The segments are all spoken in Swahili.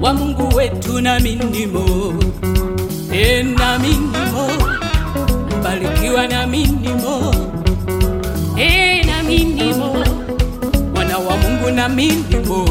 wa Mungu wetu na minimo e, na minimo mbarikiwa na minimo e, na minimo mwana wa Mungu na minimo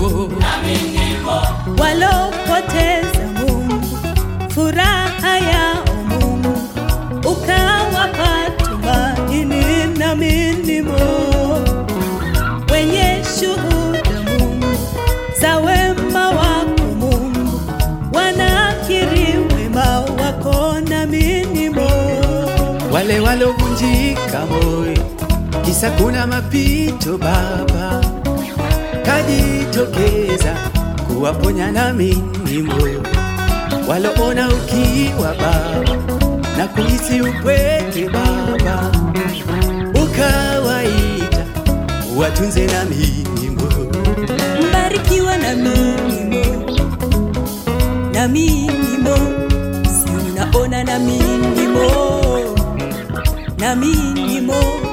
walopoteza Mungu, furaha yao Mungu ukawapa tumaini na minimo, wenye shuhuda Mungu za wema wako Mungu, wanakiri wema wako na minimo. wale walovunjika moyo, kisa kuna mapito Baba, kajitokeza kuwaponya na minimo, waloona ukiwa Baba na kuhisi upweke Baba, ukawaita watunze na minimo. mbarikiwa na minimo na minimo si unaona na minimo na minimo